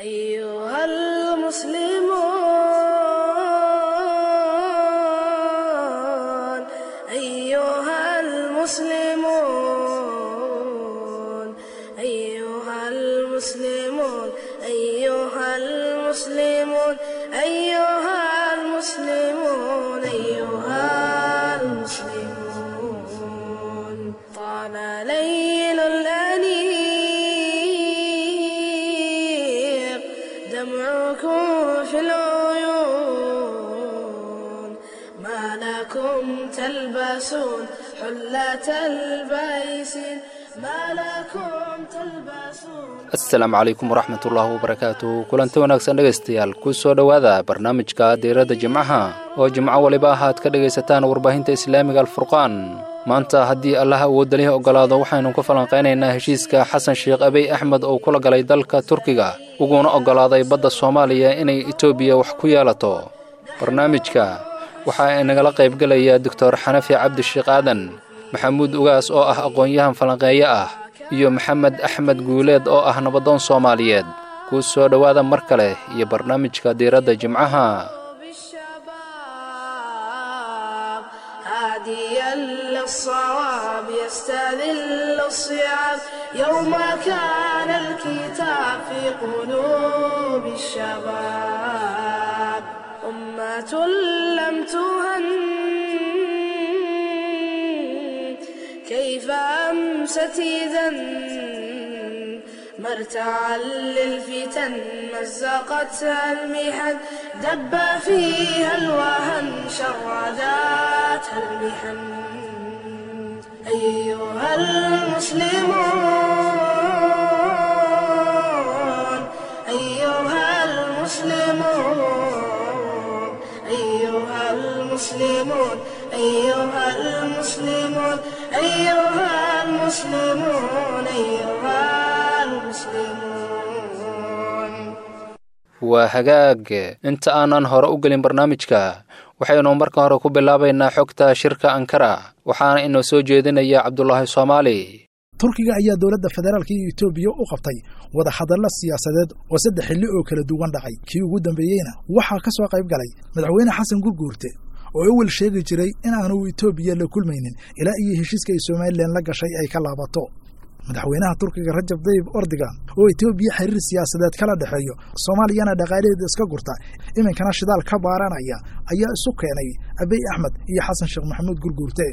أيها المسلمون أيها المسلمون أيها المسلمون أيها المسلمون أيها المسلمون أيها المسلمون طال ليل الأنيق دمعكم في العيون ما لكم تلبسون حلة البيس ما لكم تلبسون asalaamu calaykum waraxmatullaahi wabarakaatu kulanti wanaagsan dhegaystayaal ku soo dhowaada barnaamijka diiradda jimcaha oo jimco waliba ahaad ka dhegaysataan warbaahinta islaamiga alfurqaan maanta haddii allaha awoodalihi oggolaado waxaynu ku falanqaynaynaa heshiiska xasan sheekh abiy axmed oo kula galay dalka turkiga uguna oggolaaday badda soomaaliya inay etoobiya wax ku yeelato barnaamijka waxaa inagala qaybgelaya doctor xanafi cabdisheekh aadan maxamuud ugaas oo ah aqoon-yahan falanqeeye ah iyo maxamed axmed guuleed oo ah nabadoon soomaaliyeed ku soo dhowaada mar kale iyo barnaamijka diiradda jimcaha بالشباب هاديا للصواب يستذل الصعاب يوم كان الكتاب في قلوب الشباب أمة لم تهن كيف أمست إذا مرتعا للفتن مزقتها المحن دب فيها الوهن شرداتها المحن أيها المسلمون أيها المسلمون أيها المسلمون أيها المسلمون أيها المسلمون أيها المسلمون waa hagaag inta aanan hore u gelin barnaamijka waxaynu marka hore ku bilaabaynaa xogta shirka ankara waxaana inoo soo jeedinaya cabdulaahi soomaali turkiga ayaa dowladda federaalka iyo etoobiya u qabtay wada hadallo siyaasadeed oo saddex xilli oo kala duwan dhacay kii ugu dambeeyeyna waxaa ka soo qayb galay madaxweyne xasan gurguurte oo awel sheegi jiray in aanu etoobiya la kulmaynin ilaa iyo heshiiska ay somalilan la gashay ay ka laabato madaxweynaha turkiga rajab dayib ordigan oo etoobiya xiriir siyaasadeed kala dhexeeyo soomaaliyana dhaqaalaheeda iska gurta iminkana shidaal ka baaranaya ayaa isu keenay abiy axmed iyo xasan sheekh maxamuud gurguurte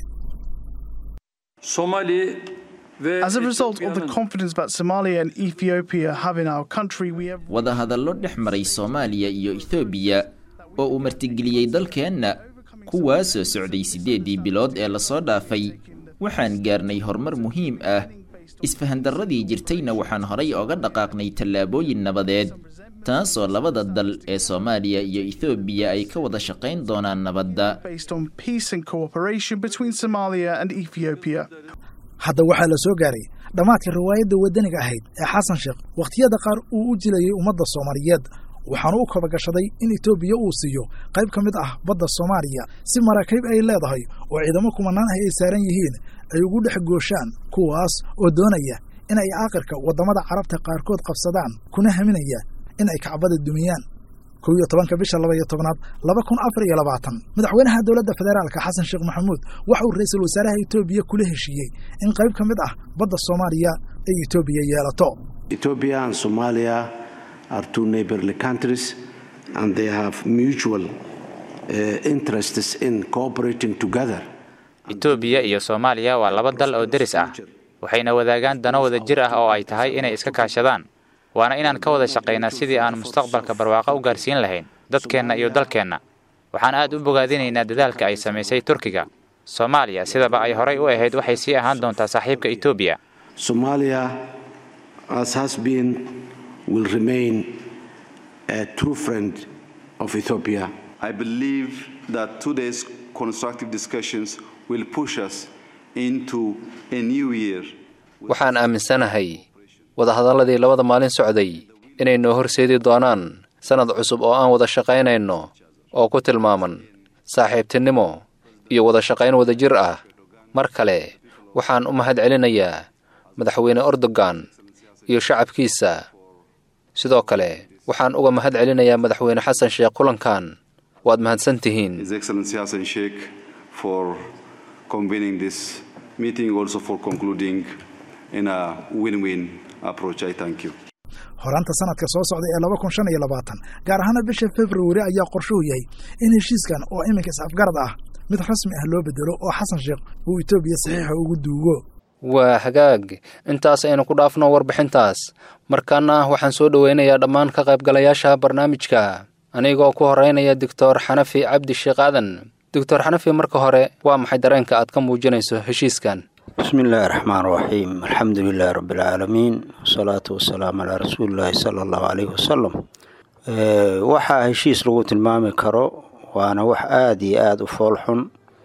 Somali ve As a result of the confidence that Somalia and Ethiopia have in our country, we have wadahadallo dhex maray soomaaliya iyo ethoobiya oo uu martigeliyey dalkeenna kuwaasoo socday siddeeddii bilood ee lasoo dhaafay waxaan gaarnay horumar muhiim ah isfahandarradii jirtayna waxaan horay oga dhaqaaqnay tallaabooyin nabadeed taasoo labada dal ee soomaaliya iyo ethoobiya ay ka wada shaqayn doonaan nabadda based on peace and cooperation between Somalia and Ethiopia. hadda waxaa la soo gaaray dhammaadka riwaayadda waddaniga ahayd ee xasan sheekh wakhtiyada qaar uu u jilayay ummadda soomaaliyeed waxaanu u kabagashaday in etoobiya uu siiyo qayb ka mid ah badda soomaaliya si maraakiib ay leedahay oo ciidamo kumanaan ah ay saaran yihiin ay ugu dhex gooshaan kuwaas oo doonaya in ay aakhirka waddamada carabta qaarkood qabsadaan kuna haminaya in ay kacbada dumiyaan kow iyo tobanka bisha laba iyo tobnaad laba kun afar iyo labaatan madaxweynaha dowladda federaalka xasan sheekh maxamuud waxa uu ra-iisul wasaaraha etoobiya kula heshiiyey in qayb ka mid ah badda soomaaliya ay etoobiya yeelato Ethiopia and Somalia are two neighborly countries, and they have mutual uh, interests in cooperating together. itoobiya iyo soomaaliya waa laba dal oo deris ah waxayna wadaagaan dano wada jir ah oo ay tahay inay iska kaashadaan waana inaan ka wada shaqaynaa sidii aan mustaqbalka barwaaqo u gaarsiin lahayn dadkeenna iyo dalkeenna waxaan aad u bogaadinaynaa dadaalka ay samaysay turkiga soomaaliya sidaba ay horay u ahayd waxay sii ahaan doontaa saaxiibka etoobiya Somalia, as has been, will remain a true friend of Ethiopia. I believe that today's constructive discussions will push us into a new year. waxaan aaminsanahay wadahadalladii labada maalin socday inay noo horseedi doonaan sannad cusub oo aan wada shaqaynayno oo ku tilmaaman saaxiibtinimo iyo wada shaqayn wadajir ah mar kale waxaan u mahad celinayaa madaxweyne erdogan iyo shacabkiisa sidoo kale waxaan uga mahad celinayaa madaxweyne xasan sheekh kulankan waad mahadsan tihiin His Excellency Hassan Sheikh for convening this meeting, also for concluding in a win-win approach. I thank you. horaanta sanadka soo socda ee laba kun shan iyo labaatan gaar ahaana bisha februari ayaa qorshuhu yahay in heshiiskan oo iminka is-afgarad ah mid rasmi ah loo bedelo oo xasan sheekh uu etoobiya saxiixa ugu duugo waa hagaag intaas aynu ku dhaafno warbixintaas markaana waxaan soo dhoweynayaa dhammaan ka qaybgalayaasha barnaamijka anigoo ku horeynaya doctor xanafi cabdi sheekh aadan doctor xanafi marka hore waa maxay dareenka aad ka muujinayso heshiiskan بسم الله الرحمن الرحيم الحمد لله رب العالمين والصلاة والسلام على رسول الله صلى الله عليه وسلم Ee, waxaa heshiis lagu tilmaami karo waana wax aada iyo aada u foolxun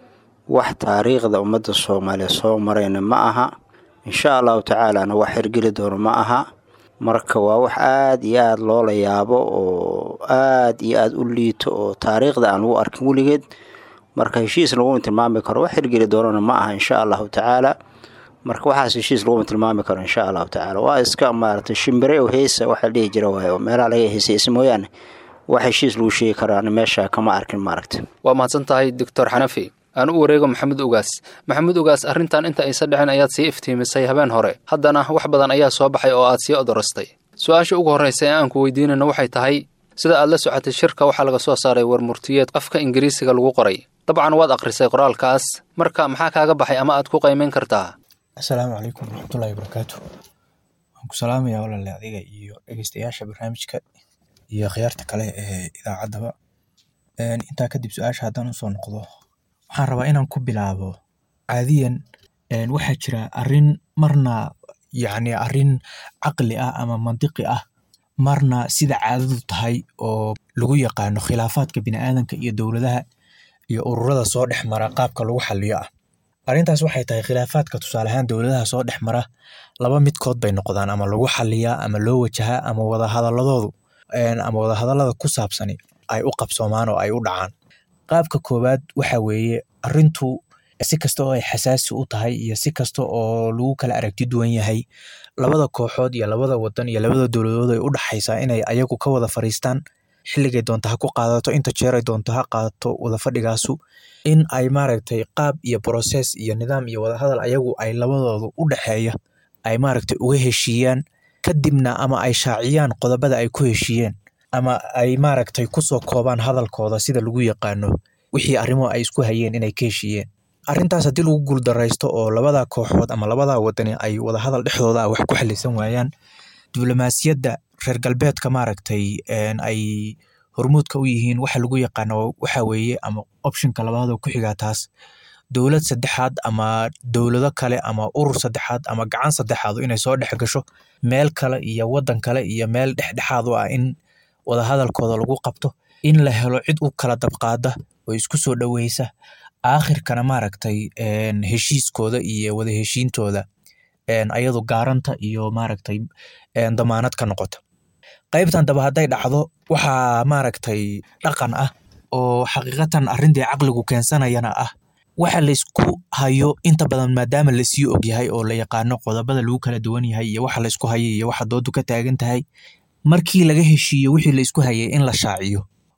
wax taariikhda ummadda soomaaliya soo marayna ma aha insha allahu tacaalana wax hirgeli doono ma aha marka waa wax aada iyo aada loola yaabo oo aada iyo aada u liito oo taariikhda aan lagu arkin weligeed marka heshiis laguma tilmaami karo wax hirgeli doonana ma aha insha allahu tacaala marka waxaas heshiis laguma tilmaami karo insha allahu tacaala waa iska maaragtay shimbire oo heesa waxa la dhihi jira waaye oo meelaha laga heesaysa mooyaane wax heshiis lagu sheegi karaan meesha kama arkin maaragta waa mahadsan tahay doctor xanafi aan u wareego maxamed ugaas maxamed ugaas arrintan inta aysa dhicin ayaad sii iftiimisay habeen hore haddana wax badan ayaa soo baxay oo aad sii odorastay su-aasha ugu horreysa ee aan ku weydiinayno waxay tahay sida aad la socotay shirka waxaa laga soo saaray war murtiyeed afka ingiriisiga lagu qoray dabcan waad akhrisay qoraalkaas marka maxaa kaaga baxay ama aad ku qaymayn kartaa asalaamu calaykum waraxmatullaahi wabarakaatu waan ku salaamayaa walaale adiga iyo dhegeystayaasha barnaamijka iyo khiyaarta kale ee idaacaddaba Een, intaa kadib su-aasha haddaan usoo noqdo waxaan rabaa inaan ku bilaabo caadiyan een, waxaa jira arrin marna yacni arrin caqli ah ama mantiqi ah marna sida caadadu tahay oo lagu yaqaano khilaafaadka bini'aadanka iyo dowladaha iyo ururada soo dhex mara qaabka lagu xaliyo ah arrintaas waxay tahay khilaafaadka tusaale ahaan dowladaha soo dhex mara laba midkood bay noqdaan ama lagu xaliyaa ama loo wajahaa ama wadahadaladoodu een, ama wadahadalada ku saabsani ay u qabsoomaan oo ay u dhacaan qaabka koowaad waxa weeye arrintu si kasta oo ay xasaasi u tahay iyo si kasta oo lagu kala aragti duwan yahay labada kooxood iyo labada wadan iyo labada dowladood ay u dhaxaysaa inay ayagu ka wada fariistaan xilligay doonto ha ku qaadato inta jeeray doonto ha qaadato wada fadhigaasu in ay maaragtay qaab iyo process iyo nidaam iyo wadahadal ayagu ay labadoodu u dhexeeya ay maaragtay uga heshiiyaan kadibna ama ay shaaciyaan qodobada ay ku heshiiyeen ama ay maaragtay kusoo koobaan hadalkooda sida lagu yaqaano wixii arrimo ay isku hayeen inay ka heshiiyeen arrintaas haddii lagu guuldaraysto oo labada kooxood ama labada wadani ay wadahadal dhexdooda ah wax ku xalisan waayaan diblomaasiyadda reer galbeedka maaragtay een, ay hormuudka u yihiin waxa lagu yaqaano waxa weeye ama optionka labaad oo ku xigaa taas dowlad saddexaad ama dowlado kale ama urur saddexaad ama gacan saddexaad inay soo dhex gasho meel kale iyo wadan kale iyo meel dhexdhexaad u ah in wadahadalkooda lagu qabto in la helo cid u kala dabqaada oo isku soo dhoweysa aakhirkana maaragtay een, heshiiskooda iyo wada heshiintooda een, ayadu gaaranta iyo maaragtay een, damaanad ka noqota qaybtan daba hadday dhacdo waxaa maaragtay dhaqan ah oo xaqiiqatan arrintii caqligu keensanayana ah waxa laysku hayo inta badan maadaama lasii ogyahay oo la yaqaano qodobada lagu kala duwan yahay iyo waxa laysku hayo iyo waxa doodu ka taagan tahay markii laga heshiiyo wixii laysku hayay in la shaaciyo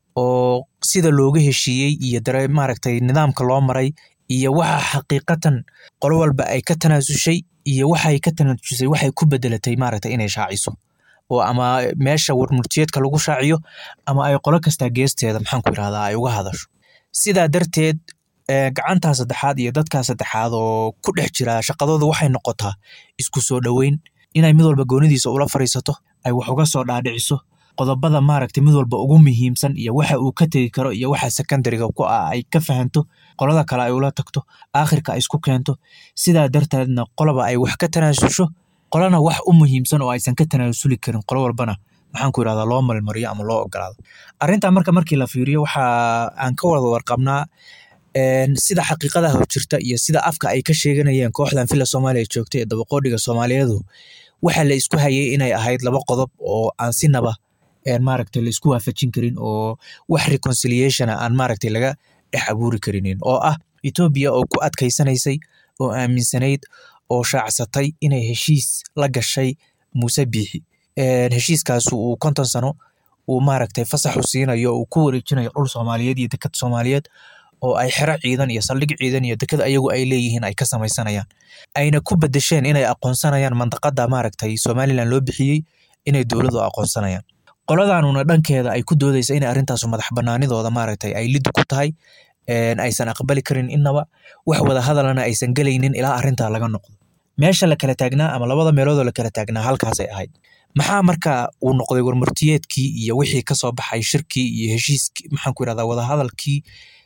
oo sida looga heshiiyey iyo dare maaragtay nidaamka loo maray iyo waxa xaqiiqatan qolo walba ay ka tanaasushay iyo waxay ka tanaasushay waxay ku bedelatay maaragtay inay shaaciso oo ama meesha warmurtiyeedka lagu shaaciyo ama ay qolo kastaa geesteeda maxaan ku irahdaa ay uga hadasho sidaa darteed ee, gacantaa saddexaad iyo dadkaa saddexaad oo ku dhex jira shaqadooda waxay noqotaa isku soo dhoweyn inay mid walba goonidiisa ula fariisato ay wax uga soo dhaadhiciso qodobada maaragtay mid walba ugu muhiimsan iyo waxa uu ka tegi karo iyo waxa secondariga ku ah ay ka fahanto qolada kale ay ula tagto aakhirka ay isku keento sidaa darteedna qoloba ay wax ka tanaasusho qolana wax u muhiimsan oo aysan ka tanaasuli karin qolo walbana maxaan ku irahdaa loo malmariyo ama loo ogolaado arrintaa marka markii la fiiriyo waxa aan ka wada warqabnaa een, sida xaqiiqada hor jirta iyo sida afka ay ka sheeganayeen kooxdan fila soomaaliya joogta ee dabaqoodhiga soomaaliyeedu waxa la isku hayay inay ahayd laba qodob oo aan sinaba een, maaragtay la isku waafajin karin oo wax reconciliation ah aan maaragtay laga dhex abuuri karinin oo ah Ethiopia oo ku adkaysanaysay oo aaminsanayd oo shaacsatay inay heshiis la gashay Muuse Biixi heshiiskaas uu konton sano uu maaragtay fasax u siinayo uu ku wareejinayo dhul soomaaliyeed iyo deked soomaaliyeed oo ay xero ciidan iyo saldhig ciidan iyo deked ayagu ay leeyihiin ay ka samaysanayaan ayna ku bedesheen inay aqoonsanayaan mandaqada maaragtay somalilan loo bixiyey inay dowladu aqoonsanayaan qoladanuna dhankeeda ay ku doodeysa inay arrintaasu madax banaanidooda maaragtay ay lid ku tahay aysan aqbali karin innaba wax wada hadalana aysan gelaynin ilaa arrintaa laga noqdo meesha la kala taagnaa ama labada meeloodoo la kala taagnaa halkaasay ahayd maxaa marka uu noqday warmurtiyeedkii iyo wixii kasoo baxay shirkii iyo heshiiskii maxaan ku irahdaa wadahadalkii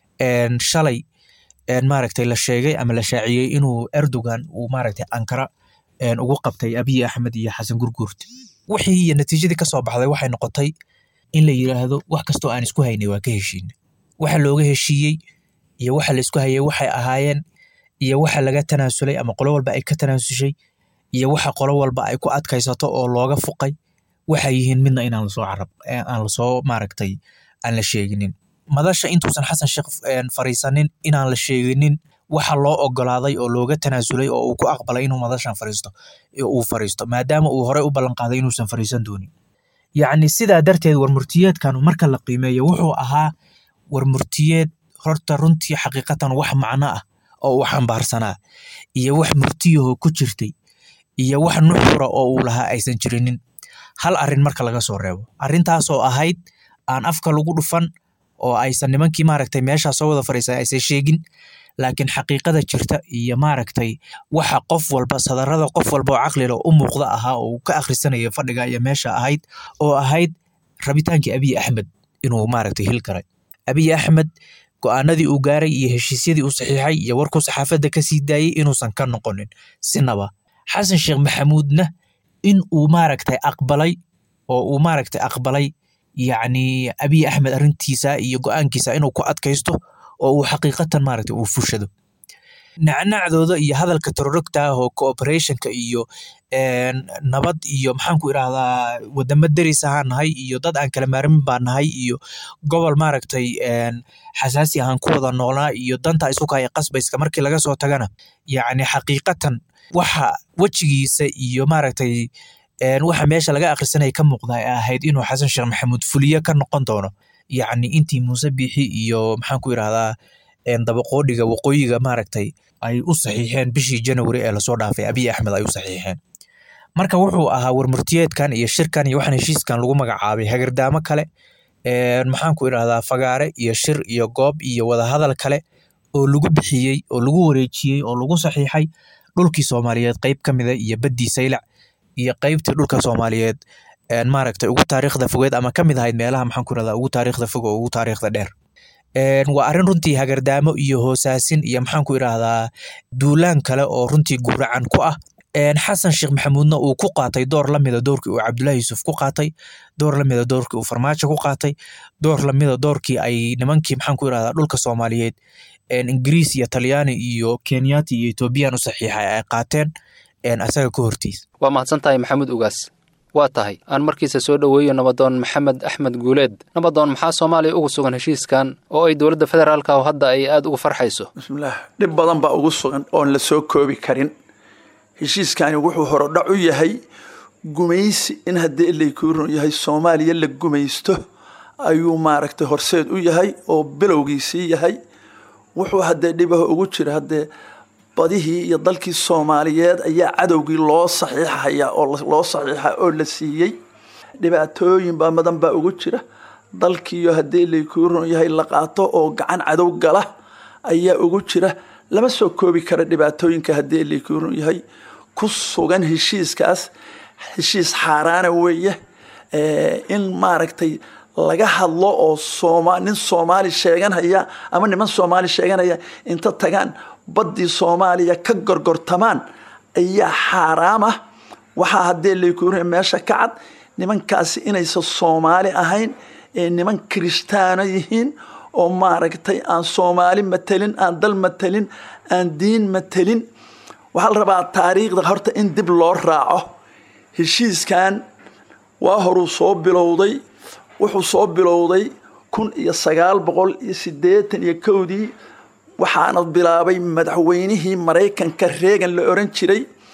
shalay maaragtay la sheegay ama la shaaciyey inuu erdogan uu maaragtay ankara ugu qabtay abiy axmed iyo xasan gurguurte wixii iyo natiijadii kasoo baxday waxay noqotay in la yiraahdo wax kastoo aan isku haynay waa ka heshiinay waxa looga heshiiyey iyo waxa la isku hayay waxay ahaayeen iyo waxa laga tanaasulay ama qolo walba ay ka tanaasushay iyo waxa qolo walba ay ku adkaysato oo looga fuqay waxay yihiin midna inaan lasoo carab aan lasoo maaragtay aan la sheeginin madasha intuusan xasan sheekh fariisanin inaan la sheeginin waxa loo ogolaaday oo looga tanaasulay oo uu ku aqbalay inuu madashan fariisto uu fariisto maadaama uu horey u ballanqaaday inuusan fariisan doonin yacni sidaa darteed warmurtiyeedkan marka la qiimeeyo wuxuu ahaa warmurtiyeed horta runtii xaqiiqatan wax macno ah oo uu xambaarsanaa iyo wax murtiyahoo ku jirtay iyo wax nuxura oo uu lahaa aysan jirinin hal arrin marka laga soo reebo arrintaasoo ahayd aan afka lagu dhufan oo aysan nimankii maaragtay meeshaa soo wada fariisan aysan sheegin laakiin xaqiiqada jirta iyo maaragtay waxa qof walba sadarada qof walba oo caqlila u muuqda ahaa oo uu ka akhrisanaya fadhiga iyo meesha ahayd oo ahayd rabitaankii abiy axmed inuu maaragtay hil karay abiy axmed go-aanadii uu gaaray iyo heshiisyadii uu saxiixay iyo warkuu saxaafadda ka sii daayey inuusan ka noqonin sinaba xasan sheekh maxamuudna in uu maaragtay aqbalay oo uu maaragtay aqbalay yacni abiy axmed arrintiisa iyo go-aankiisa inuu ku adkaysto oo uu xaqiiqatan maaragtay uu fushado nacnacdooda iyo hadalka terorogta ah oo cooperationka iyo nabad iyo maxaan ku irahdaa wadamo deris ahaan nahay iyo dad aan kala maarmin baa nahay iyo gobol maaragtay xasaasi ahaan ku wada noolnaa iyo danta isu kaya qasbayska markii laga soo tagana yacni xaqiiqatan waxa wejigiisa iyo maaragtay waxa meesha laga akhrisanaya ka muuqda ay ahayd inuu xasan sheekh maxamuud fuliye ka noqon doono yacni intii muuse biixi iyo maxaan ku irahdaa dabaqoodhiga waqooyiga maaragtay ay u saxiixeen bishii janawari ee lasoo dhaafay abiy axmed ay u saxiixeen marka wuxuu ahaa warmurtiyeedkan iyo shirkan iyo waxaan heshiiskan lagu magacaabay hagardaamo kale maxaan ku irahdaa fagaare iyo shir iyo goob iyo wadahadal kale oo lagu bixiyey oo lagu wareejiyey oo lagu saxiixay dhulkii soomaaliyeed qeyb ka mida iyo baddii saylac iyo qeybtii dhulka soomaaliyeed maaragtay ugu taariikhda fogeed ama ka mid ahayd meelaha maxaan ku irahdaa ugu taariikhda fog oo ugu taariikhda dheer waa arrin runtii hagardaamo iyo hoosaasin iyo maxaan ku irahdaa duulaan kale oo runtii guracan ku ah xasan sheekh maxamuudna uu ku qaatay door lamida doorkii uu cabdullaahi yuusuf ku qaatay door lamida doorkii uu farmaajo ku qaatay door lamida doorkii ay nimankii maxaan ku irahdaa dhulka soomaaliyeed ingiriis iyo talyaani iyo kenyati iyo ethoobiyan u saxiixay ay qaateen asaga ka hortiis waa mahadsan tahay maxamuud ugaas waa tahay aan markiisa soo dhoweeyo nabadoon maxamed axmed guuleed nabadoon maxaa soomaaliya ugu sugan heshiiskan oo ay dowladda federaalka oo hadda ay aada uga farxayso bismillaah dhib badan baa ugu sugan oon la soo koobi karin heshiiskani wuxuu horodhac u yahay gumaysi in haddii ilaykuu yahay soomaaliya la gumaysto ayuu maaragtay horseed u yahay oo bilowgiisii yahay wuxuu haddee dhibaha ugu jira haddee badihii iyo dalkii soomaaliyeed ayaa cadowgii loo saxiixaya oo loo saxiixa oo la siiyey dhibaatooyin baa madan baa ugu jira dalkiiyo haddii laykuu ron yahay la qaato oo gacan cadow gala ayaa ugu jira lama soo koobi kara dhibaatooyinka haddii laykuu ron yahay ku sugan heshiiskaas heshiis xaaraana weeye in maaragtay laga hadlo oo sooma nin soomaali sheeganaya ama niman soomaali sheeganaya inta tagaan baddii soomaaliya ka gorgortamaan ayaa xaaraam ah waxaa haddee laykuu meesha ka cad nimankaasi inaysan soomaali ahayn ee niman kiristaano yihiin oo maaragtay aan soomaali matelin aan dal matelin aan diin matelin waxaa la rabaa taariikhda horta in dib loo raaco heshiiskan waa horuu soo bilowday wuxuu soo bilowday kun iyo sagaal boqol iyo siddeetan iyo kowdii waxaana bilaabay madaxweynihii maraykanka reegan la oran jiray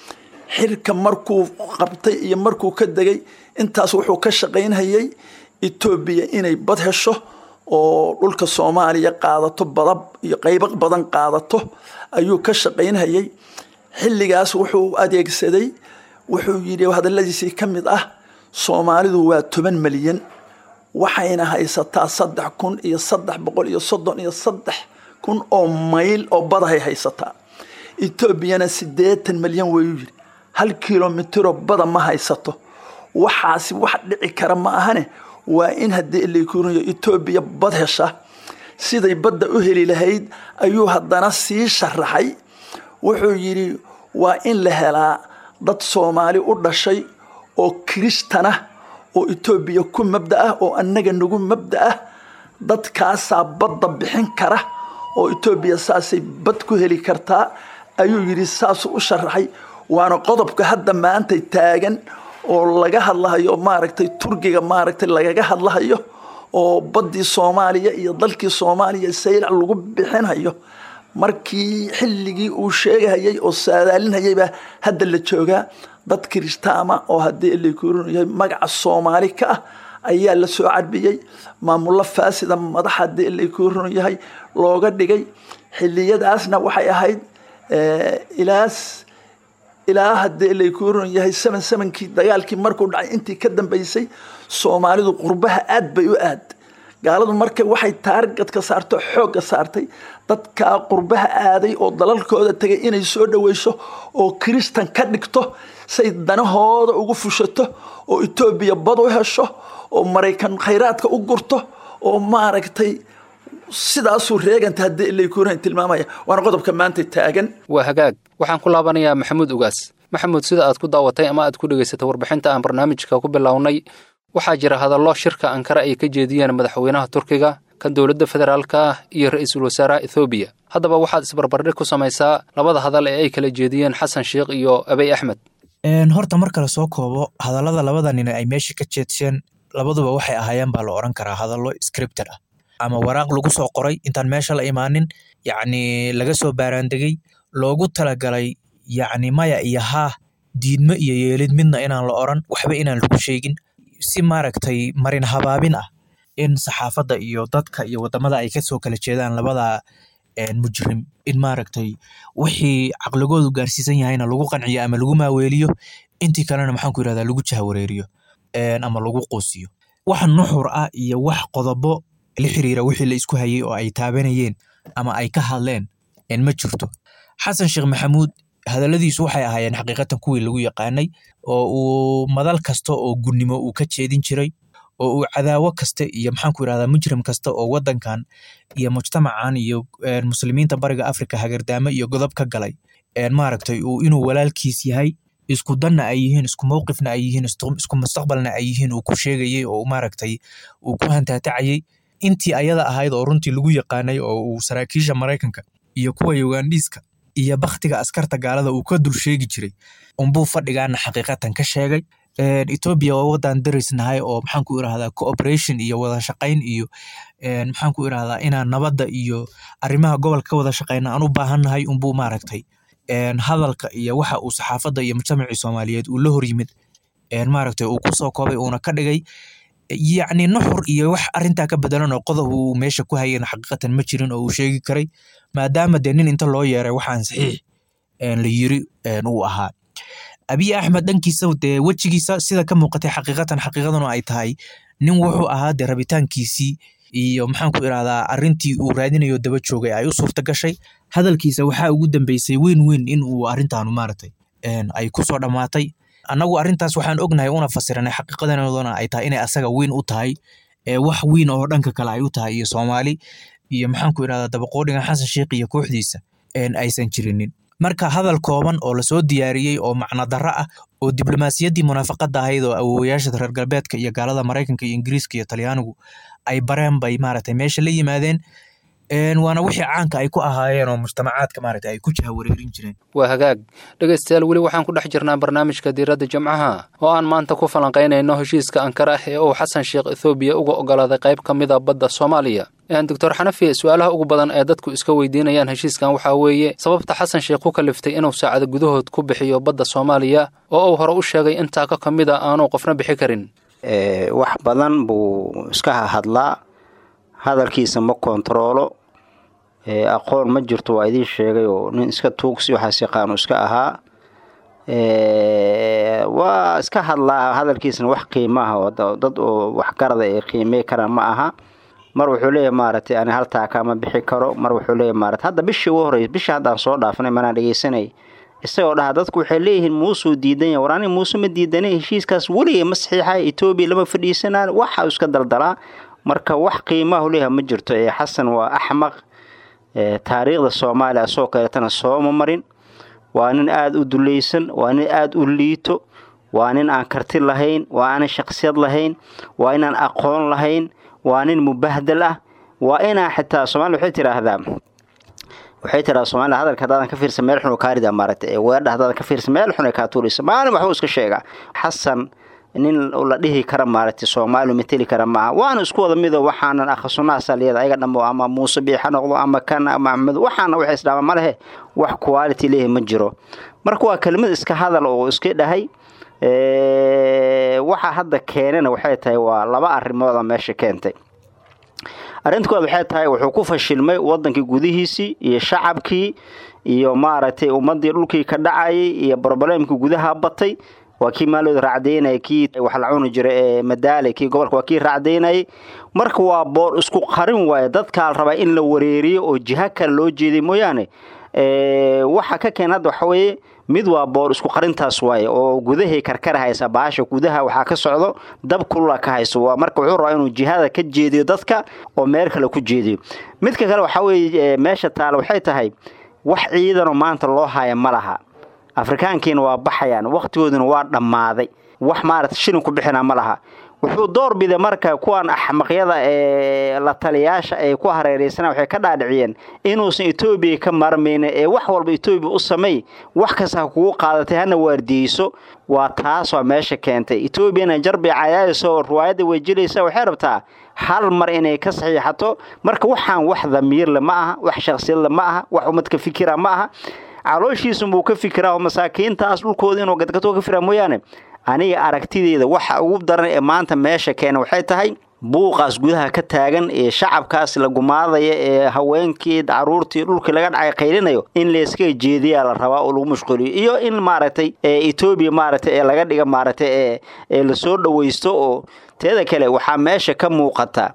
xilka markuu qabtay iyo markuu ka degay intaas wuxuu ka shaqaynhayay etoobiya inay bad hesho oo dhulka soomaaliya qaadato badab iyo qaybo badan qaadato ayuu ka shaqaynhayay xilligaas wuxuu adeegsaday wuxuu yidhi hadalladiisii ka mid ah soomaalidu waa toban malyan waxayna haysataa saddex kun iyo saddex boqol iyo soddon iyo saddex kun oo mayl oo badahay haysataa etoobiyana siddeetan malyan wayuu yidhi hal kilomitiro bada ma haysato waxaasi wax dhici kara ma ahane waa in haddii ilakuuriyo etoobiya bad hesha siday badda u heli lahayd ayuu haddana sii sharaxay wuxuu yidhi waa in la helaa dad soomaali u dhashay oo kiristana oo etoobiya ku mabda ah oo annaga nagu mabda ah dadkaasaa badda bixin kara oo etoobiya saasay bad ku heli kartaa ayuu yidhi saasuu u sharaxay waana qodobka hadda maantay taagan oo laga hadlahayo maaragtay turkiga maaragtay lagaga hadlahayo oo baddii soomaaliya iyo dalkii soomaaliya saylac lagu bixinhayo markii xilligii uu sheegahayay oo saadaalinhayay baa hadda la joogaa dad kiristaama oo haddii ilakuurinyahay magaca soomaali ka ah ayaa la soo cadbiyey maamullo faasida madax haddii ilakuurin yahay looga dhigay xiliyadaasna waxay ahayd ilaas ilaa haddii ilakuurin yahay saman samankii dagaalkii markuu dhacay intii ka dambaysay soomaalidu qurbaha aad bay u aad gaaladu marka waxay taargadka saarto xoogga saartay dadkaa qurbaha aaday oo dalalkooda tegay inay soo dhaweyso oo kiristan ka dhigto say danahooda ugu fushato oo etoobiya bad u hesho oo maraykan khayraadka u gurto oo maaragtay sidaasuu reeganta haddii ilakuurin tilmaamaya waana qodobka maanta taagan waa hagaag waxaan ku laabanayaa maxamuud ugaas maxamuud sida aad ku daawatay ama aad ku dhegaysatay warbixinta aan barnaamijka ku bilownay waxaa jira hadallo shirka ankara ay ka jeediyeen madaxweynaha turkiga kan dowladda federaalka ah iyo ra-iisul wasaaraha ethoobiya haddaba waxaad isbarbardhig ku samaysaa labada hadal ee ay kala jeediyeen xasan sheikh iyo abey axmed horta mar kale soo koobo hadallada labada nin ay meesha ka jeedsheen labaduba waxay ahaayeen baa la odhan karaa hadallo scripted ah ama waraaq lagu soo qoray intaan meesha la imaanin yacni laga soo baaraandegey loogu talagalay yacni maya iyo haa diidmo iyo yeelid midna inaan la odran waxba inaan lagu sheegin si maaragtay marin habaabin ah in saxaafadda iyo dadka iyo wadamada ay kasoo kala jeedaan labada mujrim in maaragtay wixii caqligoodu gaarsiisan yahayna lagu qanciyo ama lagu maaweeliyo intii kalena maxaan ku yirahdaa lagu jahawareeriyo ama lagu quusiyo wax nuxur ah iyo wax qodobo la xiriira wixii la isku hayay oo ay taabanayeen ama ay ka hadleen ma jirto xasan sheekh maxamuud hadalladiisu waxay ahaayeen xaqiiqatan kuwii lagu yaqaanay oo uu madal kasta oo gunnimo uu ka jeedin jiray oo uu cadaawo kasta iyo maxaanku yirahdaa mujrim kasta oo wadankan iyo mujtamacan iyo muslimiinta bariga afrika hagardaamo iyo godob ka galay maaragtay uu inuu walaalkiis yahay isku danna ay yihiin isku mowqifna ay yihiin isku mustaqbalna ay yihiin uu ku sheegayey oo maaragtay uu ku hantaatacayey intii ayada ahayd oo runtii lagu yaqaanay oo uu saraakiisha maraykanka iyo kuwa ugandhiiska iyo baktiga askarta gaalada uu ka dul sheegi jiray unbuu fadhigaana xaqiiqatan ka sheegay etoobiya waa wadan darisnahay oo maxaanku irahdaa cooperation iyo wada shaqayn iyo maxaanku irahdaa inaan nabadda iyo arrimaha gobolka ka wada shaqayna aan u baahannahay unbuu maaragtay hadalka iyo waxa uu saxaafadda iyo mujtamacii soomaaliyeed uu la horyimid maaragtay uu kusoo koobay uuna ka dhigay yacni nuxur iyo wax arintaa ka bedelan oo qodob uu meesha ku hayana xaqiiqatan ma jirin oo uu sheegi karay maadaama dee nin inta loo yeeray waxaan saxiix la yiri uu ahaa abiy axmed dhankiisa dee wejigiisa sida ka muuqatay xaqiiqatan xaqiiqaduna ay tahay nin wuxuu ahaa dee rabitaankiisii iyo maxaanku irahdaa arintii uu raadinayo daba joogay ay u suurta gashay hadalkiisa waxaa ugu dambeysay weyn weyn in uu arintaanu maaragtay ay kusoo dhammaatay annagu arrintaas waxaan ognahay una fasiranay xaqiiqadanaduna ay tahay inay asaga weyn u tahay wax weyn oo dhanka kale ay u tahay iyo soomaali iyo maxaanku irahdaa dabaqoodhigan xasan sheikh iyo kooxdiisa aysan jirinin marka hadal kooban oo lasoo diyaariyey oo macno darro ah oo diblomaasiyaddii munaafaqadda ahayd oo awowayaasha reer galbeedka iyo gaalada maraykanka iyo ingiriiska iyo talyaanigu ay bareen bay maaragtay meesha la yimaadeen waana wixii caanka ay ku ahaayeen oo mujtamacaadka maaragtay ay ku jahawareerin jireen waa hagaag dhegaystayaal weli waxaan ku dhex jirnaa barnaamijka diiradda jimcaha oo aan maanta ku falanqaynayno heshiiska ankara ah ee uu xasan sheekh ethoobiya uga ogolaaday qayb ka mid a badda soomaaliya doctor xanafi su-aalaha ugu badan ee dadku iska weydiinayaan heshiiskan waxaa weeye sababta xasan sheekh ku kaliftay inuu saacado gudahood ku bixiyo badda soomaaliya oo uu hore u sheegay intaa ka ka mid a aanu qofna bixi karin wax badan buu iska hadlaa hadalkiisa ma kontaroolo aqoon ma jirto waa idiin sheegay oo nin iska tuugsi waxaas yaqaanu iska ahaa waa iska hadlaa hadalkiisana wax qiimaah oo dad oo waxgarada ay qiimey karaan ma aha mar wuxuu leeyahay maaragtay ani haltaa kama bixi karo mar wuxuu leeyahay maarata hadda bishii ugu horreysay bishii haddaan soo dhaafanay manaan dhegeysanay isagoo dhaha dadku waxay leeyihiin muusuu diidan yahay war ani muuse ma diidanay heshiiskaas weligay ma saxiixay etoobiya lama fadhiisanaan waxa iska daldalaa marka wax qiimahu leeyahay ma jirto ee xasan waa axmaq taariikhda soomaaliya asoo kaleetana sooma marin waa nin aada u dulaysan waa nin aada u liito waa nin aan karti lahayn waa aanan shaksiyad lahayn waa inaan aqoon lahayn waa nin mubahdal ah waa inaa xitaa somalia waxay tiraahdaa waxay tiraa somalia hadalka haddaadan ka fiirsan meel xun oo kaarida maaragtay ee weerdha haddaadan ka fiirsan meel xun ay kaa tuuraysa maalin waxbuu iska sheegaa xasan nin la dhihi kara maaragtay soomaaliu mateli kara maaha waana isku wada mido waxaanan akhasunahaasa liyada ayaga dhamo ama muuse biix ha noqdo ama kan ama axmed waxaana waxay isdhaama ma lehe wax quality leeyahay ma jiro marka waa kelimad iska hadal oo iska dhahay waxa hadda keenana waxay tahay waa laba arrimooda meesha keentay arrinta koowaad waxay tahay wuxuu ku fashilmay wadankii gudihiisii iyo shacabkii iyo maaragtay ummadii dhulkii ka dhacayay iyo brobalemkii gudaha batay waa kii maalooda raacdaynaya kii wax la cuni jira ee madaale kii gobolka waa kii raacdaynayay marka waa boor isku qarin waaye dadkaa la rabaa in la wareeriyo oo jiha kale loo jeeday mooyaane waxa ka keen hadda waxa weeye mid waa boor isku qarintaas waaye oo gudahay karkar haysa baasha gudaha waxaa ka socdo dab kulula ka hayso waa marka wuxuu rabaa inuu jihada ka jeediyo dadka oo meel kale ku jeediyo midka kale waxaa weeye meesha taale waxay tahay wax ciidanoo maanta loo haya ma laha afrikaankiina waa baxayaan wakhtigooduna waa dhammaaday wax maarata shilin ku bixina ma laha wuxuu door biday marka kuwan axmaqyada ee la taliyaasha ay ku hareeraysana waxay ka dhaadhiciyeen inuusan etoobiya ka maarmaynin ee wax walba etoobiya u sameey wax kasta ha kugu qaadatay hana waardiyeyso waa taas waa meesha keentay etoobiyana jarbay cayaayayso oo riwaayadda way jilaysa waxay rabtaa hal mar inay ka saxiixato marka waxaan wax damiirle ma aha wax shaksiyadle ma aha wax ummadka fikira ma aha calooshiisunbuu ka fikiraa oo masaakiintaas dhulkooda inuu gadgato ka firaa mooyaane aniga aragtideeda waxa ugu daran ee maanta meesha keena waxay tahay buuqaas gudaha ka taagan ee shacabkaas la gumaadaya ee haweenkii caruurtii dhulkii laga dhacay qaylinayo in layska jeediyaa la rabaa oo lagu mashquuliyo iyo in maaragtay etoobiya maaragtay ee laga dhiga maaragtay ee ee lasoo dhawaysto oo teeda kale waxaa meesha ka muuqata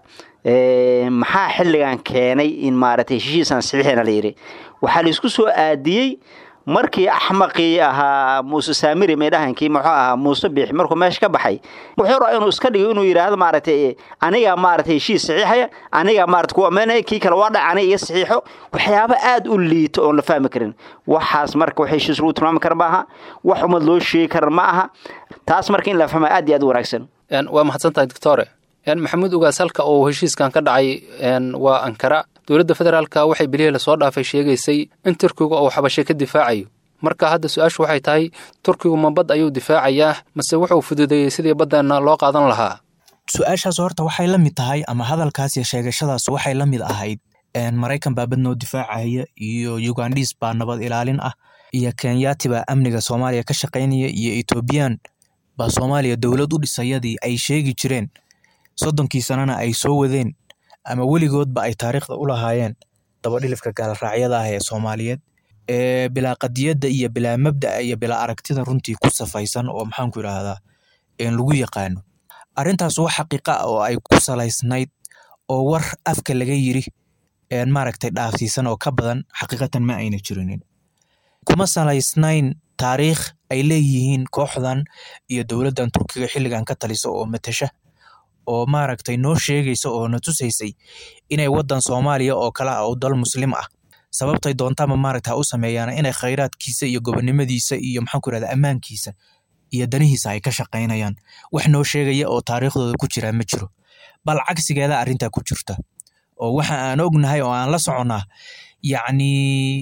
maxaa xilligan keenay in maaragtay heshiisaan saxiixina la yidhi waxaa laisku soo aadiyey markii axmaqii ahaa muuse saamiri meydhahankii muxuu ahaa muuse biixi markuu meesha ka baxay wuxuu rabaa inuu iska dhigo inuu yidhaahdo maaragtay anigaa maaragtay heshiis saxiixaya anigaa maarata kuwa meenaya kii kale waa dhac aniga iga saxiixo waxyaabo aada u liito oon la fahmi karin waxaas marka wax heshiis lagu tilmaami kara ma aha wax umad loo sheegi kara ma aha taas marka in la fahma aad iyo aad u wanaagsan waa mahadsantahay doctore maxamuud ugaas halka uu heshiiskan ka dhacay waa ankara dowladda federaalka waxay bilihii lasoo dhaafay sheegaysay in turkigu uu xabashay ka difaacayo marka hadda su-aashu waxay tahay turkigu ma bad ayuu difaacayaa mase wuxuu fududeeyey sidii baddeena loo qaadan lahaa su-aashaas horta waxay la mid tahay ama hadalkaas iyo sheegashadaas waxay la mid ahayd maraykan baa bad noo difaacaya iyo ugandhis baa nabad ilaalin ah iyo kenyati baa amniga soomaaliya ka shaqaynaya iyo etoobiyaan baa soomaaliya dowlad u dhisayadii ay sheegi jireen soddonkii sanana ay soo wadeen ama weligoodba ay taariikhda u lahaayeen dabadhilifka gaalraacyada ah ee soomaaliyeed ee bilaa qadiyadda iyo bilaa mabda'a iyo bilaa aragtida runtii ku safaysan oo maxaanku idhaahdaa lagu yaqaano arrintaas wax xaqiiqa ah oo ay ku salaysnayd oo war afka laga yiri maaragtay dhaafsiisan oo ka badan xaqiiqatan ma ayna jirinin kuma salaysnayn taariikh ay leeyihiin kooxdan iyo dowladdan turkiga xilligan ka talisa oo matasha oo maaragtay noo sheegaysa oo na tusaysay inay waddan soomaaliya oo kale ah oo dal muslim ah sababtay doontaama maaragta ha u sameeyaan inay khayraadkiisa iyo gobonimadiisa iyo maxaanku irahda ammaankiisa iyo danihiisa ay ka shaqaynayaan wax noo sheegaya oo taariikhdooda ku jiraa ma jiro bal cagsigeeda arrintaa ku jirta oo waxa aan ognahay oo aan la soconnaa yacni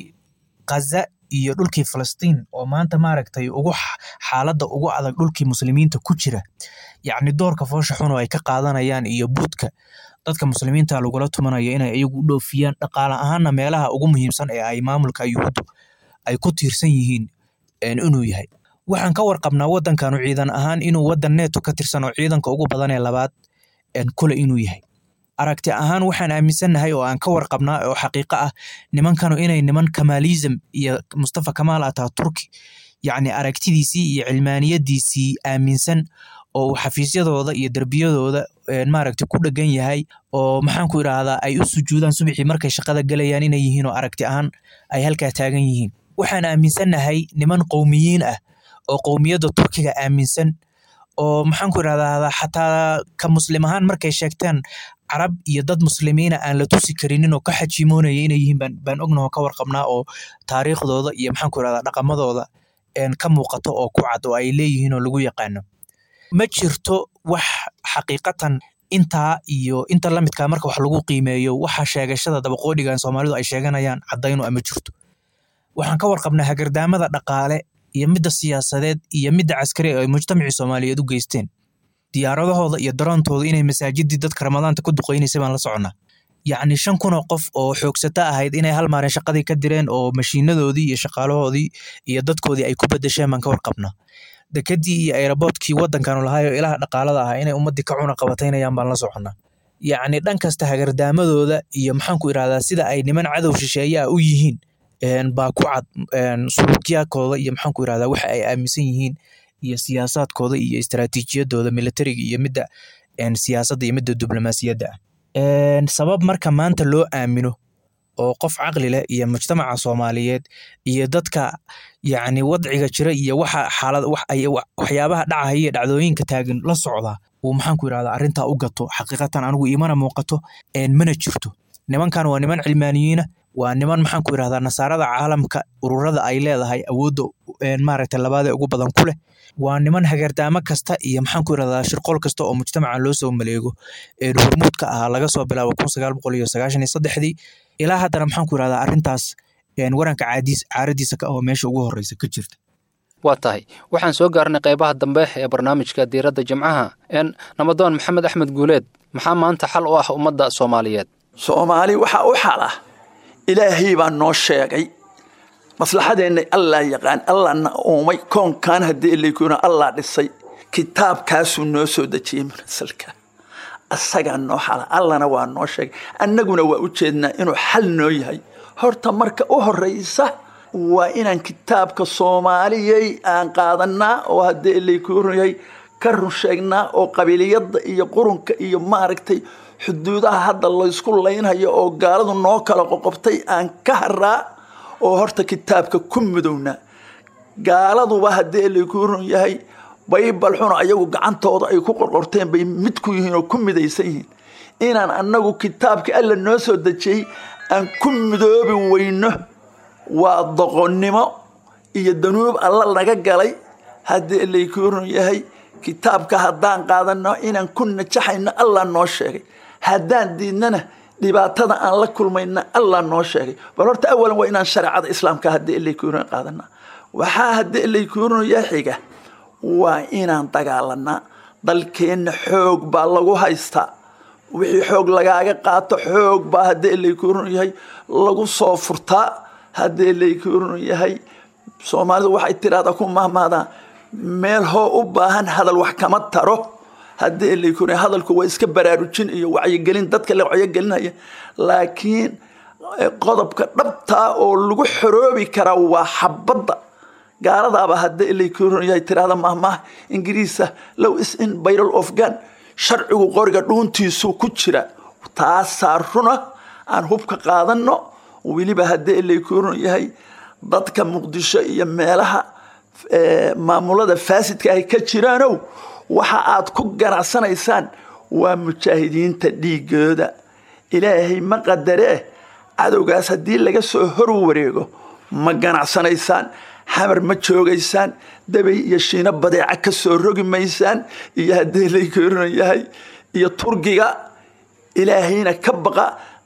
khaza iyo dhulkii falastiin oo maanta maaragtay ugu xaaladda ugu adag dhulkii muslimiinta ku jira yacni doorka foosha xun oo ay ka qaadanayaan iyo buudka dadka muslimiinta lagula tumanayo inay iyagu u dhoofiyaan dhaqaale ahaanna meelaha ugu muhiimsan ee ay maamulka yuhuuddu ay ku tiirsan yihiin inuu yahay waxaan ka warqabnaa waddankanu ciidan ahaan inuu waddan neeto ka tirsan oo ciidanka ugu badan ee labaad kule inuu yahay aragti ahaan waxaan aaminsannahay oo aan ka warqabnaa oo xaqiiqo ah nimankanu inay niman kamaalism iyo mustafa kamaal ataa turki yacni aragtidiisii iyo cilmaaniyadiisii aaminsan oo uu xafiisyadooda iyo derbiyadooda maaragta ku dhegan yahay oo maxaanku idhaahdaa ay u sujuudaan subaxii markay shaqada gelayaan inay yihiin oo aragti ahaan ay halkaa taagan yihiin waxaan aaminsannahay niman qowmiyiin ah oo qowmiyadda turkiga aaminsan oo maxaanku idhahdaa xataa ka muslim ahaan markay sheegtaan carab iyo dad muslimiina aan la tusi karinin oo ka xajiimoonaya inay yihiin baan ognaho ka warqabnaa oo taariikhdooda iyo maxaanku idhahdaa dhaqamadooda ka muuqato oo ku cad oo ay leeyihiin oo lagu yaqaano ma jirto wax xaqiiqatan intaa iyo inta lamidkaa marka wax lagu qiimeeyo waxa sheegashada dabaqoodhigan soomaalidu ay sheeganayaan caddayno ama jirto waxaan ka warqabnaa hagardaamada dhaqaale iyo midda siyaasadeed iyo midda caskari ay mujtamacii soomaaliyeed u geysteen diyaaradahooda iyo daroontooda inay masaajidii dadka ramadaanta ku duqeynaysay baan la soconnaa yacni shan kunoo qof oo xoogsato ahayd inay hal maalin shaqadii ka direen oo mashiinadoodii iyo shaqaalahoodii iyo dadkoodii ay ku bedesheen baan ka warqabnaa dekedii iyo aeroboortkii waddankanu lahaayoo ilaha dhaqaalada ahaa inay ummaddii ka cuna qabataynayaan baan la soconnaa yacni dhan kasta hagardaamadooda iyo maxaanku idhahdaa sida ay niman cadow shisheeye ah u yihiin baa ku cad suluukyaadkooda iyo maxaanku idhahdaa waxa ay aaminsan yihiin iyo siyaasaadkooda iyo istaraatiijiyadooda militariga iyo midda siyaasadda iyo midda diblomaasiyadda ah sabab marka maanta loo aamino oo qof caqli leh iyo mujtamaca soomaaliyeed iyo dadka yacni wadciga jira iyo waxa xaalad waxyaabaha dhacaya iyo dhacdooyinka taagan la socda uu maxaanku idhahdaa arrintaa u gato xaqiiqatan anigu imana muuqato mana jirto nimankan waa niman cilmaaniyiina waa niman maxaanku idhahdaa nasaarada caalamka ururada ay leedahay awoodda maaragtay labaadee ugu badan ku leh waa niman hagardaamo kasta iyo maxaanku idhahdaa shirqool kasta oo mujtamaca loo soo maleego hormuudka ahaa laga soo bilaabo kun sagaal boqol iyo sagaashan iyo saddexdii ilaa haddana maxaanku idhahdaa arrintaas waranka caadiis caaradiisa ka oo meesha ugu horreysa ka jirta waa tahay waxaan soo gaarnay qaybaha dambe ee barnaamijka diiradda jimcaha n namadoon maxamed axmed guuleed maxaa maanta xal u ah ummadda soomaaliyeed soomaali waxaa u xal ah ilaahay baa noo sheegay maslaxadeenna allah yaqaan allahna uumay koonkan haddii ilaykuna allah dhisay kitaabkaasuu noo soo dejiyey manasalka asagaa noo xala allana waa noo sheegay annaguna waa u jeednaa inuu xal noo yahay horta marka u horeysa waa inaan kitaabka soomaaliyey aan qaadanaa oo haddii ilaykunu yahay ka run sheegnaa oo qabiiliyadda iyo qurunka iyo maaragtay xuduudaha hadda laysku laynhayo oo gaaladu noo kala qoqobtay aan ka haraa oo horta kitaabka ku mudownaa gaaladuba haddii laykunu yahay baybal xuna ayagu gacantooda ay ku qorqorteen bay mid ku yihiin oo ku midaysan yihiin inaan annagu kitaabka alla noo soo dejiyey aan ku midoobi weyno waa doqonnimo iyo danuub alla naga galay haddii laykunu yahay kitaabka haddaan qaadano inaan ku najaxayno allah noo sheegay haddaan diidnana dhibaatada aan la kulmayna allah noo sheegay bal horta awalan waa inaan shareecada islaamka haddii ilaykunu qaadana waxaa haddii ilaykunu ya xiga waa inaan dagaalanaa dalkeenna xoog baa lagu haystaa wixii xoog lagaaga qaato xoog baa haddii ilaykunu yahay lagu soo furtaa haddii ilaykunu yahay soomaalidu waxay tiraahdaa ku mahmaadaan meel hoo u baahan hadal wax kama taro haddii laykun hadalku waa iska baraarujin iyo wacyigelin dadka la wacyogelinaya laakiin qodobka dhabtaa oo lagu xoroobi karaa waa xabadda gaaladaaba haddii laykun yahay tirahda mahmaah ingiriisa low is in byral of gun sharcigu qoriga dhuuntiisu ku jira taasaa runa aan hubka qaadano weliba haddii laykun yahay dadka muqdisho iyo meelaha maamulada faasidka ay ka jiraanow waxa aad ku ganacsanaysaan waa mujaahidiinta dhiigooda ilaahay ma qadaree cadowgaas haddii laga soo hor wareego ma ganacsanaysaan xamar ma joogaysaan dabay iyo shiino badeeca ka soo rogi maysaan iyo haddii laykooran yahay iyo turgiga ilaahayna ka baqa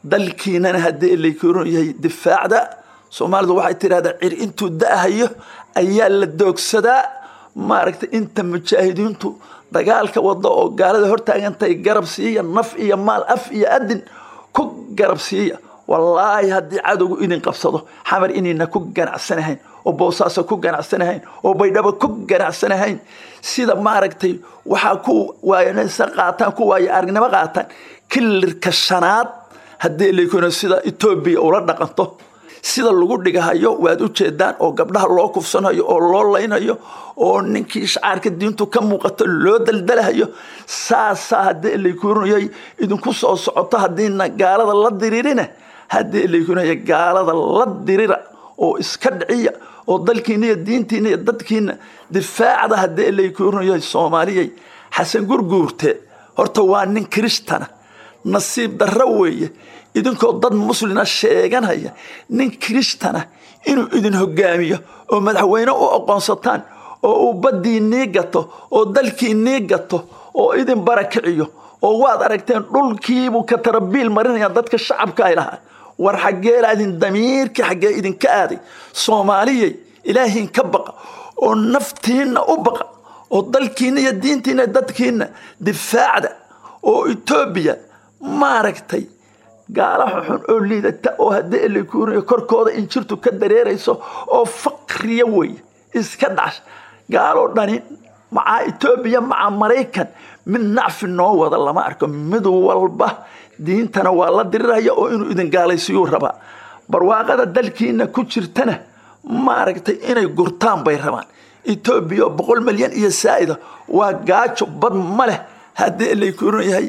dalkiinana haddii laykuuron yahay difaacda soomaalidu waxay tidhahdaa cir intuu da'ahayo ayaa la doogsadaa maaragtay inta mujaahidiintu dagaalka wada oo gaalada hortaagantahay garab siiya naf iyo maal af iyo adin ku garab siiya wallaahi haddii cadowgu idin qabsado xamar inayna ku ganacsanahayn oo boosaaso ku ganacsanahayn oo baydhabo ku ganacsanahayn sida maaragtay waxaa ku waayanaysa qaataan ku waaya aragnimo qaataan kilirka shanaad haddii laykuna sida etoobiya ula dhaqanto sida lagu dhigahayo waad u jeedaan oo gabdhaha loo kufsanayo oo loo laynayo oo ninkii shacaarka diintu ka muuqato loo daldalahayo saasaa haddii laykurnayay idinku soo socoto haddiina gaalada la diririna haddii laykurnaya gaalada la dirira oo iska dhiciya oo dalkiina iyo diintiina iyo dadkiina difaacda haddii laykurnayay soomaaliyay xasan gurguurte horta waa nin kiristana nasiib darro weeye idinkoo dad muslina sheeganaya nin kiristana inuu idin hogaamiyo oo madaxweyne u aqoonsataan oo uu baddii nii gato oo dalkii nii gato oo idin barakiciyo oo waad aragteen dhulkiibuu ka tarabiil marinaya dadka shacabka ay lahaa war xaggeelaadin damiirkii xaggee idinka aaday soomaaliyay ilaahiin ka baqa oo naftiinna u baqa oo dalkiinna iyo diintiinna dadkiinna difaacda oo etoobiya maaragtay gaalaha xun oo liidata oo haddii lakuuriyo korkooda injirtu ka dareerayso oo faqriya weeye iska dhash gaaloo dhani macaa etoobiya macaa maraykan mid nacfi noo wada lama arko mid walba diintana waa la diriraya oo inuu idin gaalaysiiyuu rabaa barwaaqada dalkiina ku jirtana maaragtay inay gurtaan bay rabaan etoobiya oo boqol milyan iyo saa'ida waa gaajo bad ma leh haddii laykuuran yahay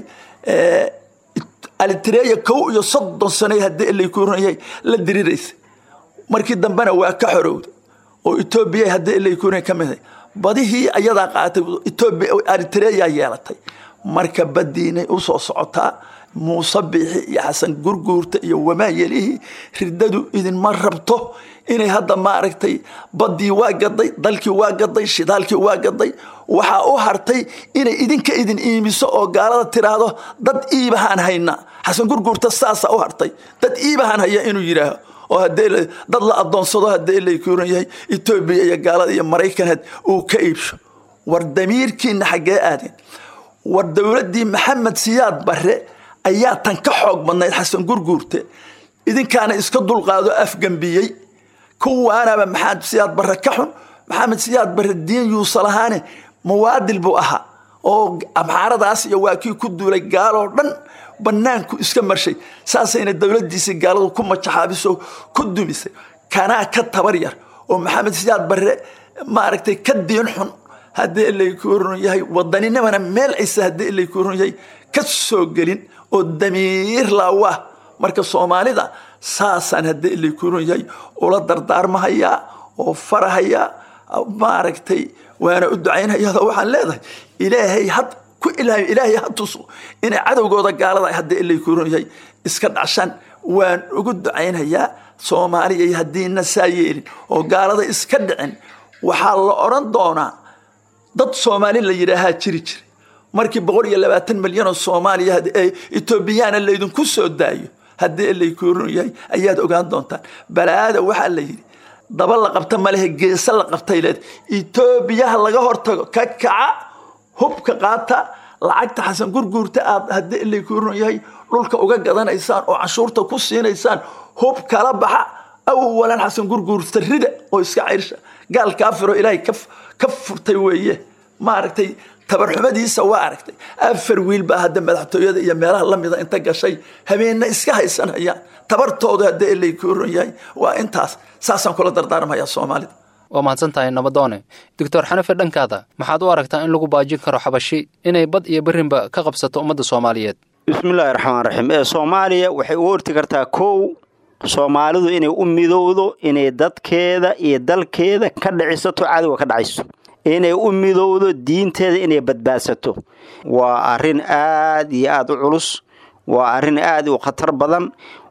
alitireya kow iyo soddon sane haddii laykuuran yahay la diriraysa markii dambena waa ka xorowda oo etoobiya haddii laykuuran ka mid badihii ayadaa qaatay etoobiya alitireya yeelatay marka badiinay usoo socotaa muuse biixi iyo xasan gurguurta iyo wamaayelihii riddadu idinma rabto inay hadda maaragtay baddii waa gaday dalkii waa gaday shidaalkii waa gaday waxaa u hartay inay idinka idin iimiso oo gaalada tiraahdo dad iibahaan hayna xasan gurguurta saasaa u hartay dad iibahaan haya inuu yidhaaho oo hadee dad la adoonsado haddii laykuuran yahay etoobiya iyo gaalada iyo maraykan uu ka iibsho war damiirkiina xaggee aadeen war dowladdii maxamed siyaad barre ayaa tan ka xoog badnayd xasan gurguurte idinkaana iska dulqaado afgambiyey kuwaanaba maxamed siyaad barre ka xun maxamed siyaad barre diin yuusa lahaane muwaadil buu ahaa oo amxaaradaas iyo waa kii ku duulay gaaloo dhan banaanku iska marshay saasayna dowladiisii gaaladu ku majaxaabiso ku dumisay kanaa ka tabar yar oo maxamed siyaad barre maaragtay ka diin xun haddii laykuuran yahay wadaninimana meel cise haddii laykuuran yahay ka soo gelin oo damiir laawaa marka soomaalida saasaan haddii laykuuran yahay ula dardaarmahayaa oo farahayaa maaragtay waana u ducaynayado waxaan leedahay ilaahay had ku ilaahay ilaahay ha tuso inay cadowgooda gaalada haddii laykuuran yahay iska dhacshaan waan ugu ducaynayaa soomaaliyay haddiina saa yeelin oo gaalada iska dhicin waxaa la odhan doonaa dad soomaali la yidhaahaa jiri jira markii boqol iyo labaatan milyan oo soomaaliya etoobiyaana laydinku soo daayo haddii laykuuran yahay ayaad ogaan doontaan balaada waxaa la yidhi daba la qabta malehe geesa la qabtay leed etoobiyaha laga hortago ka kaca hubka qaata lacagta xasan gurguurta aad haddii laykuuran yahay dhulka uga gadanaysaan oo canshuurta ku siinaysaan hub kala baxa awalan xasan gurguurta rida oo iska cirsha gaal kaafiro ilaahay ka furtay weeye maaragtay tabarxumadiisa waa aragtay afar wiil baa hadda madaxtooyada iyo meelaha lamida inta gashay habeenna iska haysanayaan tabartooda haddii laykuuran yahay waa intaas saasaan kula dardaarmaya soomaalida waa mahadsan tahay nabadoone doctor xanafe dhankaada maxaad u aragtaa in lagu baajin karo xabashi inay bad iyo berrinba ka qabsato ummadda soomaaliyeed bismillaahi raxmaan raxiim ee soomaaliya waxay u horti kartaa kow soomaalidu inay u midowdo inay dadkeeda iyo dalkeeda ka dhicisato cadowga ka dhacayso inay u midowdo diinteeda inay badbaadsato waa arrin aad iyo aad u culus waa arrin aad u khatar badan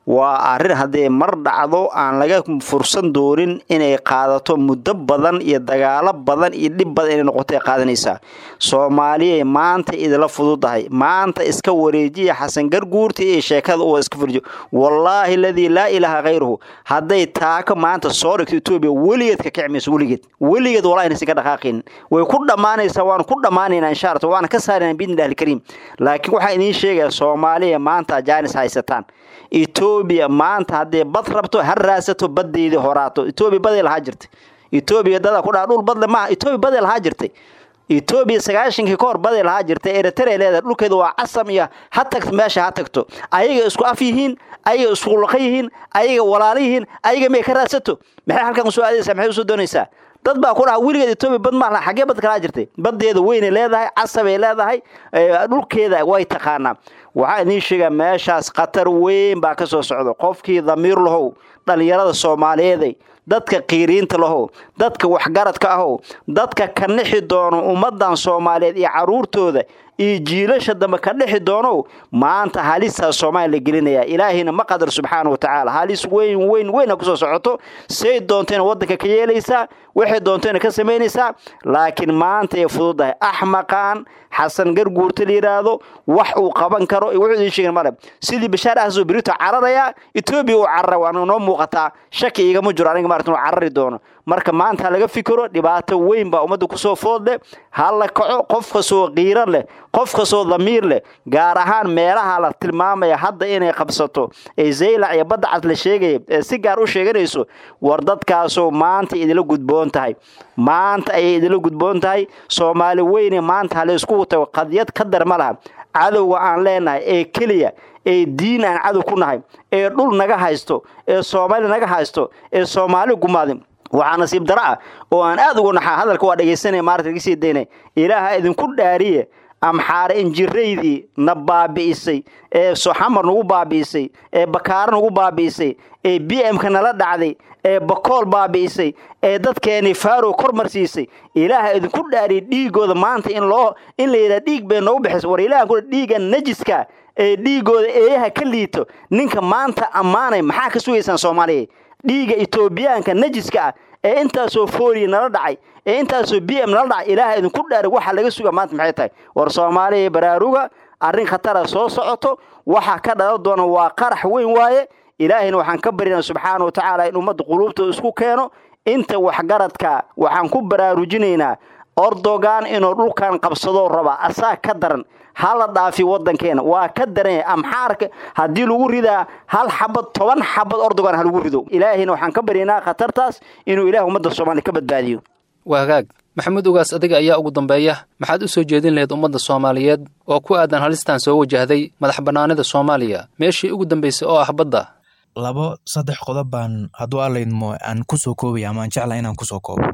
waa arrin haddii mar dhacdo aan laga fursan doonin inay qaadato muddo badan iyo dagaalo badan iyo dhib badan inay noqotay qaadanaysaa soomaaliyay maanta idila fududahay maanta iska wareejiya xasan garguurta iyo sheekada uu iska furjiyo wallaahi aladii laa ilaaha khayruhu hadday taako maanta soo dhigto etoobiya weligeed ka kici mayso weligeed weligeed wallahi inaysan ka dhaqaaqin way ku dhammaanaysaa waanu ku dhammaanaynaa insha allah waana ka saaraynaa biidnillahi alkariim laakiin waxaan idiin sheegaya soomaaliya maanta jaanis haysataan etoobiya maanta haddii bad rabto ha raasato baddeedii horaato etoobiya baday lahaa jirtay etoobiya dada ku dhaha dhul badle maaha etoobiya baday lahaa jirtay etoobiya sagaashankii ka hor baday lahaa jirtay eritrea leedahay dhulkeedu waa casam iyo ha tagto meesha ha tagto ayaga isku af yihiin ayaga isku luqa yihiin ayaga walaalo yihiin ayaga may ka raadsato maxay halkan usoo aadaysaa maxay usoo doonaysaa dad baa ku dhaha weligeed etoobiya bad maaha xaggee bad kalaa jirtay baddeeda weynay leedahay casabay leedahay dhulkeeda way taqaanaa waxaa idiin sheegaa meeshaas khatar weyn baa ka soo socda qofkii damiir lahow dhallinyarada soomaaliyeeday dadka qiiriinta lahow dadka waxgaradka ahow dadka ka nixi doono ummadan soomaaliyeed iyo caruurtooda iyo jiilasha dambe ka dhixi doonow maanta halisaa soomaaliya la gelinaya ilaahayna ma qadar subxaana wa tacaala halis weyn weyn weyna kusoo socoto say doontayna waddanka ka yeelaysaa waxay doontayna ka samaynaysaa laakiin maanta ay fududahay axmaqaan xasan garguurta la yidhaahdo wax uu qaban karo wuxuu idiin sheegin male sidii bashaar ahsoo berito cararayaa etoobiya uu carara waana noo muuqataa shaki igama jiro aniga maarata inuu carari doono marka maanta ha laga fikiro dhibaato weyn baa ummadda kusoo food leh ha la kaco qof kastoo qiiran leh qof kastoo damiir leh gaar ahaan meelaha la tilmaamaya hadda inay qabsato ee zaylac iyo badda cas la sheegaya ee si gaar u sheeganayso war dadkaasoo maanta idila gudboon tahay maanta ayay idila gudboon tahay soomaali weyne maanta ha laysku tago qadiyad ka dar ma laha cadowga aan leenahay ee keliya ee diin aan cadow ku nahay ee dhul naga haysto ee soomaali naga haysto ee soomaali gumaaday waxaa nasiib daro ah oo aan aad uga naxaa hadalka waa dhegaysanaya maarata laga sii daynay ilaaha idinku dhaariye amxaare injiraydii na baabi'isay ee soxamar nagu baabi'isay ee bakaaro nagu baabi'isay ee b m-ka nala dhacday ee bakool baabi'isay ee dadkeeni farow kor marsiisay ilaaha idinku dhaariyay dhiigooda maanta in loo in la yidhaha dhiig bay noogu bixisa war ilaha ku dhiiga najiska ee dhiigooda eeyaha ka liito ninka maanta ammaanay maxaa ka sugaysaan soomaaliya dhiiga etoobiyaanka najiska ah ee intaasoo fooriya nala dhacay ee intaasoo b m nala dhacay ilaaha idinku dhaaray waxa laga suga maanta maxay tahay war soomaaliya baraaruga arrin khatara soo socoto waxa ka dhalan doona waa qarax weyn waaye ilaahayna waxaan ka baryana subxaana wa tacaala in ummadda quluubtooda isku keeno inta waxgaradka waxaan ku baraarujinaynaa ordogan inuu dhulkan qabsadoo raba asaa ka daran hala dhaafi wadankeena waa ka daran amxaarka haddii lagu ridaa hal xabad toban xabad ordogan ha lagu rido ilaahayna waxaan ka baryaynaa khatartaas inuu ilaah ummadda soomaaliya ka badbaadiyo waa hagaag maxamuud ugaas adiga ayaa ugu dambeeya maxaad u soo jeedin lahayd ummadda soomaaliyeed oo ku aadan halistan soo wajahday madax bannaanida soomaaliya meeshii ugu dambaysay oo ah badda labo saddex qodob baan hadduu allaydmo aan ku soo koobaya ama aan jecla inaan kusoo koobo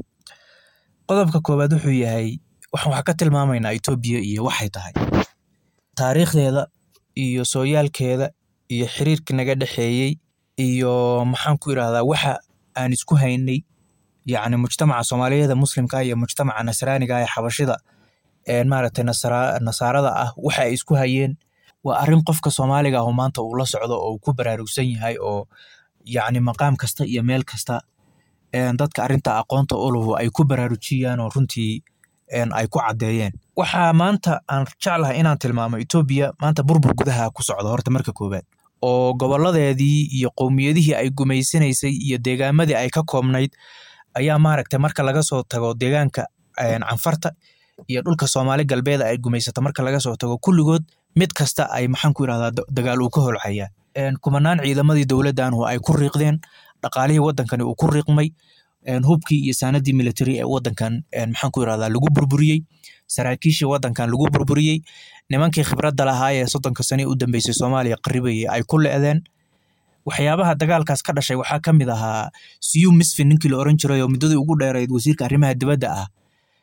qodobka koowaad wuxuu yahay waxaan wax ka tilmaamaynaa etoobiya iyo waxay tahay taariikhdeeda iyo sooyaalkeeda iyo xiriirka naga dhexeeyey iyo maxaan ku idhahdaa waxa aan isku haynay yacni mujtamaca soomaaliyeeda muslimka iyo mujtamaca nasraaniga ee xabashida ee maaragtay nasaarada ah waxa ay isku hayeen waa arrin qofka soomaaliga ahu maanta uu la socdo oo uu ku baraarugsan yahay oo yacni maqaam kasta iyo meel kasta dadka arrinta aqoonta uluhu ay ku baraarujiyaan oo runtii ay ku caddeeyeen waxaa maanta aan jeclahay inaan tilmaamo etoobiya maanta burbur gudaha ku socda horta marka koowaad oo goboladeedii iyo qowmiyadihii ay gumaysanaysay iyo deegaamadii ay ka koobnayd ayaa maaragtay marka laga soo tago deegaanka canfarta iyo dhulka soomaali galbeeda ay gumaysato marka laga soo tago kulligood mid kasta ay maxaan ku yidhahdaa dagaal uu ka holcayaa kumanaan ciidamadii dowladdanhu ay ku riiqdeen dhaqaalihii waddankani uu ku riiqmay hubkii iyo saanadii military ee waddankan maxaan ku yidhahdaa lagu burburiyey saraakiishii waddankan lagu burburiyey nimankii khibradda lahaa ee soddonka sane u dambeysay soomaaliya qaribayay ay ku le'deen waxyaabaha dagaalkaas ka dhashay waxaa ka mid ahaa siyu misfin ninkii la oran jiray oo muddadii ugu dheerayd wasiirka arrimaha dibadda ah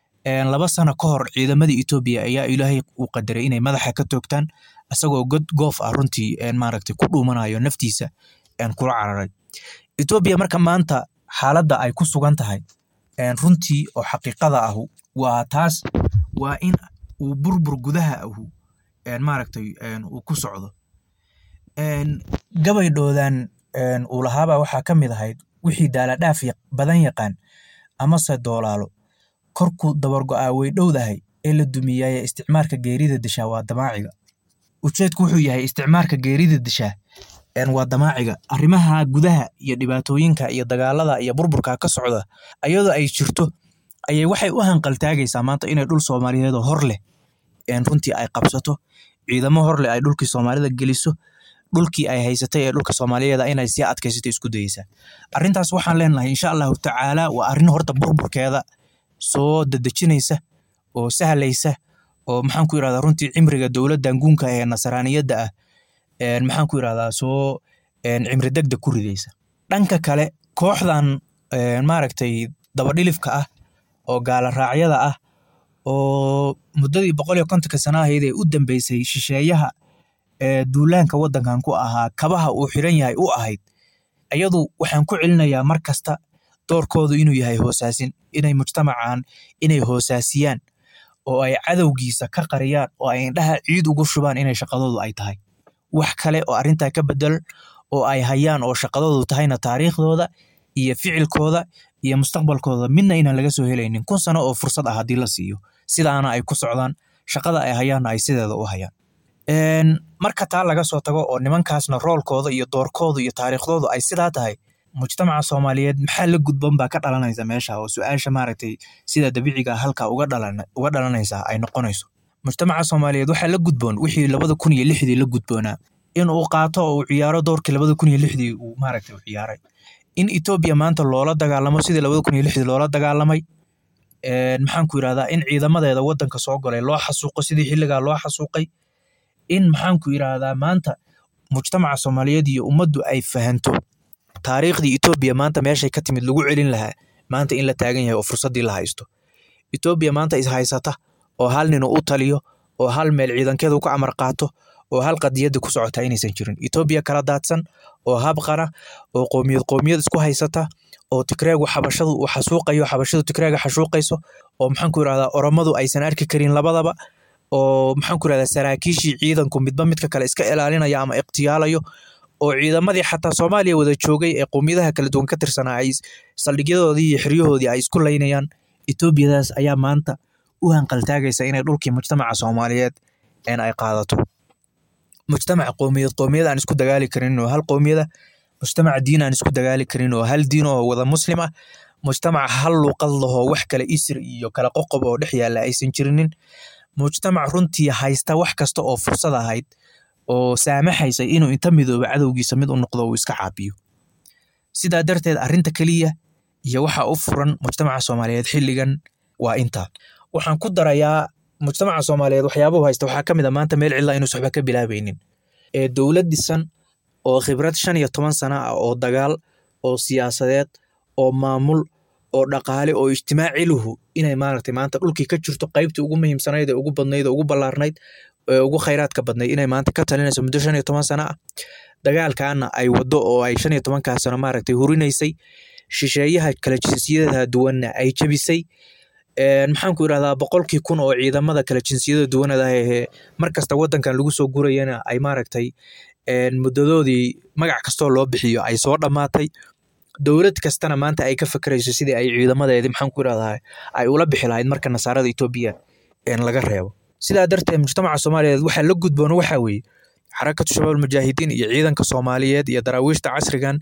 laba sano ka hor ciidamadii etoobiya ayaa ilaahay uu qadaray inay madaxa ka toogtaan isagoo god goof ah runtii maaragtay ku dhuumanayo naftiisa kula cararay etoobiya marka maanta xaaladda ay ku sugan tahay runtii oo xaqiiqada ahu waa taas waa in uu burbur gudaha ahu maaragtay uu ku socdo gabaydhoodan uu lahaabaa waxaa ka mid ahayd wixii daaladhaaf badan yaqaan amase doolaalo korku dabargo'aa way dhowdahay ee la dumiyaaye isticmaalka geerida dishaa waa damaaciga ujeedku wuxuu yahay isticmaalka geerida dishaa waa damaaciga arrimaha gudaha iyo dhibaatooyinka iyo dagaalada iyo burburka ka socda ayadoo ay jirto ayay waxay u hanqaltaagaysaa maanta inay dhul soomaaliyeed oo hor leh runtii ay qabsato ciidamo hor leh ay dhulkii soomaalida geliso dhulkii ay haysatay ee dhulka soomaaliyeed inay sii adkaysato isku dayeysaa arrintaas waxaan leenahay insha allahu tacaala waa arrin horta burburkeeda soo dadejinaysa oo sahlaysa oo maxaan ku yirahdaa runtii cimriga dowladdan guunka ee nasraaniyadda ah maxaan ku yirahdaa soo cimri degdeg ku ridaysa dhanka kale kooxdan maaragtay dabadhilifka ah oo gaala raacyada ah oo muddadii boqol iyo kontonka sana ahayd ee u dambeysay shisheeyaha ee duulaanka waddankan ku ahaa kabaha uu xiran yahay u ahayd ayadu waxaan ku celinayaa mar kasta doorkoodu inuu yahay hoosaasin inay mujtamacan inay hoosaasiyaan oo ay cadowgiisa ka qariyaan oo ay indhaha ciid ugu shubaan inay shaqadoodu ay tahay wax kale oo arrintaa ka bedel oo ay hayaan oo shaqadoodu tahayna taariikhdooda iyo ficilkooda iyo mustaqbalkooda midna inaan laga soo helaynin kun sano oo fursad ah haddii la siiyo sidaana ay ku socdaan shaqada ay hayaanna ay sideeda u hayaan marka taa laga soo tago oo nimankaasna roolkooda iyo doorkooda iyo taariikhdoodu ay sidaa tahay mujtamaca soomaaliyeed maxaa la gudban baa ka dhalanaysa meesha oo su-aasha maaragtay sida dabiiciga halka uga dhalanaysa ay noqonayso mujtamaca soomaaliyeed waxaa la gudboon wixii labada kun iyo lixdii la gudboonaa in uu qaato oo uu ciyaaro doorkii labada kun iyo lixdii uu maaragtay u ciyaaray in etoobiya maanta loola dagaalamo sidii labada kun iyo lixdii loola dagaalamay maxaan ku yirahdaa in ciidamadeeda waddanka soo galay loo xasuuqo sidii xilligaa loo xasuuqay in maxaan ku yirahdaa maanta mujtamaca soomaaliyeed iyo ummaddu ay fahanto taariikhdii etoobiya maanta meeshay ka timid lagu celin lahaa maanta in la taagan yahay oo fursaddii la haysto etoobiya maanta is haysata oo hal nin u taliyo oo hal meel ciidankeedu ku amar qaato oo hal qadiyadda ku socota inaysan jirin etoobiya kala daadsan oo habqana oo qoomiyad qoomiyad isku haysata oo tigreegu xabashadu uu xasuuqayo xabashadu tigreega xasuuqayso oo maxaan ku yirahdaa oromadu aysan arki karin labadaba oo maxaan ku yirahdaa saraakiishii ciidanku midba midka kale iska ilaalinaya ama ikhtiyaalayo oo ciidamadii xataa soomaaliya wada joogay ee qoomiyadaha kala duwan ka tirsanaa ay saldhigyadoodii iyo xeryahoodii ay isku laynayaan etoobiyadaas ayaa maanta u hanqaltaagaysa inay dhulkii mujtamaca soomaaliyeed een ay qaadato mujtamaca qoomiyad qoomiyad aan isku dagaali karin oo hal qoomiyada mujtamaca diin aan isku dagaali karin oo hal diin oo wada muslim ah mujtamaca hal luuqad lahoo wax kale isir iyo kala qoqob oo dhex yaalla aysan jirinin mujtamac runtii haysta wax kasta oo fursad ahayd oo saamaxaysa inuu inta midooba cadowgiisa mid u noqdo uu iska caabiyo sidaa darteed arrinta keliya iyo waxa u furan mujtamaca soomaaliyeed xilligan waa intaa waxaan ku darayaa mujtamaca soomaaliyeed waxyaabuhu haysta waxaa ka mid a maanta meel cidla inuusan waxba ka bilaabaynin ee dowlad dhisan oo khibrad shan iyo toban sana ah oo dagaal oo siyaasadeed oo maamul oo dhaqaale oo ijtimaaciluhu inay maaragtay maanta dhulkii ka jirto qaybtii ugu muhiimsanayd ee ugu badnayd ee ugu ballaarnayd ee ugu khayraadka badnayd inay maanta ka talinayso muddo shan iyo toban sana ah dagaalkaana ay waddo oo ay shan iyo tobankaa sano maaragtay hurinaysay shisheeyaha kala jinsiyadaha duwanna ay jebisay maxaan ku yirahdaa boqolkii kun oo ciidamada kala jinsiyada duwanada ee mar kasta waddankan lagu soo gurayana ay maaragtay muddadoodii magac kastoo loo bixiyo ay soo dhammaatay dowlad kastana maanta ay ka fakerayso sidii ay ciidamadeedii maxaan ku yirahdaa ay ula bixi lahayd marka nasaarada etoobiya laga reebo sidaa darteed mujtamaca soomaaliyeed waxaa la gudboon waxaa weeye xarakatu shabaab mujaahidiin iyo ciidanka soomaaliyeed iyo daraawiishta casrigan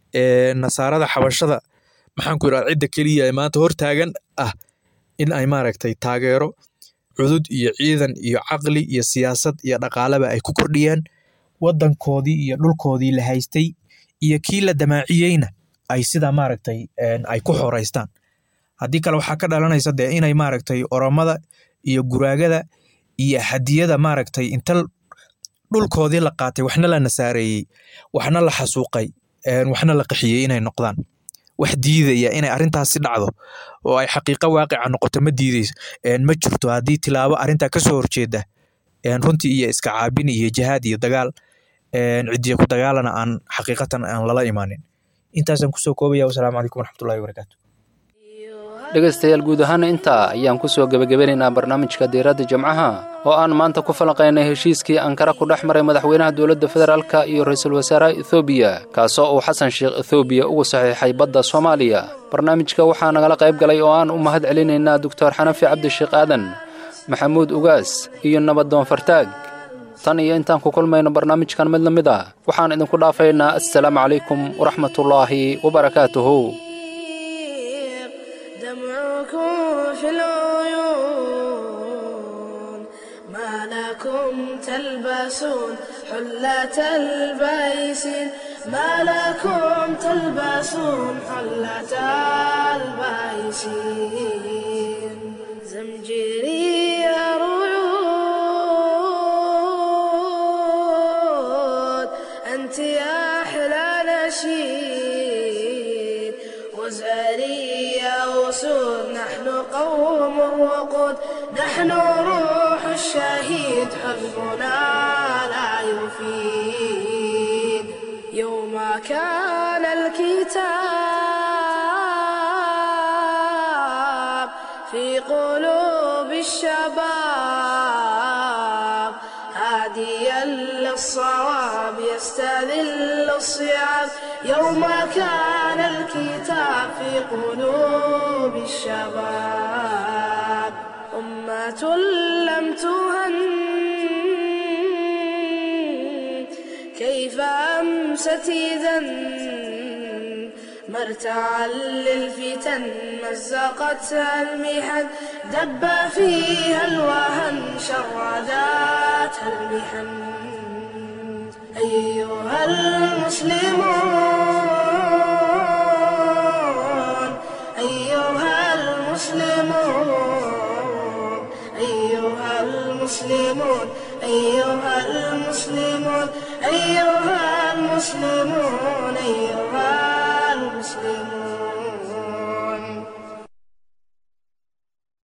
ee nasaarada xabashada maxaan ku yirahdaa cidda keliya ee maanta hortaagan ah in ay maaragtay taageero cudud iyo ciidan iyo caqli iyo siyaasad iyo dhaqaaleba ay ku kordhiyeen waddankoodii iyo dhulkoodii la haystay iyo kii la damaaciyeyna ay sidaa maaragtay ay ku xoreystaan haddii kale waxaa ka dhalanaysa dee inay maaragtay oromada iyo guraagada iyo hadiyada maaragtay inta dhulkoodii la qaatay waxna la nasaareeyey waxna la xasuuqay waxna la qaxiyey inay noqdaan wax diidaya inay arrintaasi dhacdo oo ay xaqiiqo waaqica noqoto ma diideyso ma jirto haddii tilaabo arrintaa kasoo horjeeda runtii iyo iska caabin iyo jihaad iyo dagaal cidiya ku dagaalana aan xaqiiqatan aan lala imaanin intaasaan kusoo koobaya wasalaamu calaykum waraxmatullahi wabarakaatu dhegaystayaal guud ahaana intaa ayaan ku soo gebagabanaynaa barnaamijka diiradda jimcaha oo aan maanta ku falanqaynay heshiiskii ankara ku dhex maray madaxweynaha dowladda federaalka iyo ra-iisul wasaaraha ethoobiya kaasoo uu xasan sheekh ethoobiya ugu saxiixay badda soomaaliya barnaamijka waxaa nagala qayb galay oo aan u mahad celinaynaa doctor xanafi cabdisheekh aadan maxamuud ugaas iyo nabadoon fartaag tan iyo intaan ku kulmayno barnaamijkan mid la mid ah waxaan idinku dhaafaynaa assalaamu calaykum waraxmatullaahi wabarakaatuhu دمعكم في العيون ما لكم تلبسون حلة البيسين ما لكم تلبسون حلة البيسين زمجري رعود أنت يا أحلى نشيد وزاري يا أسود نحن قوم وقود نحن روح الشهيد حزبنا لا يفيد يوم كان الكتاب في قلوب الشباب هاديا للصواب يستذل الصعاب يوم كان الكتاب في قلوب الشباب أمة لم تهن كيف أمست إذا مرتعا للفتن مزقتها المحن دب فيها الوهن شرداتها المحن أيها المسلمون أيها المسلمون أيها المسلمون أيها المسلمون أيها المسلمون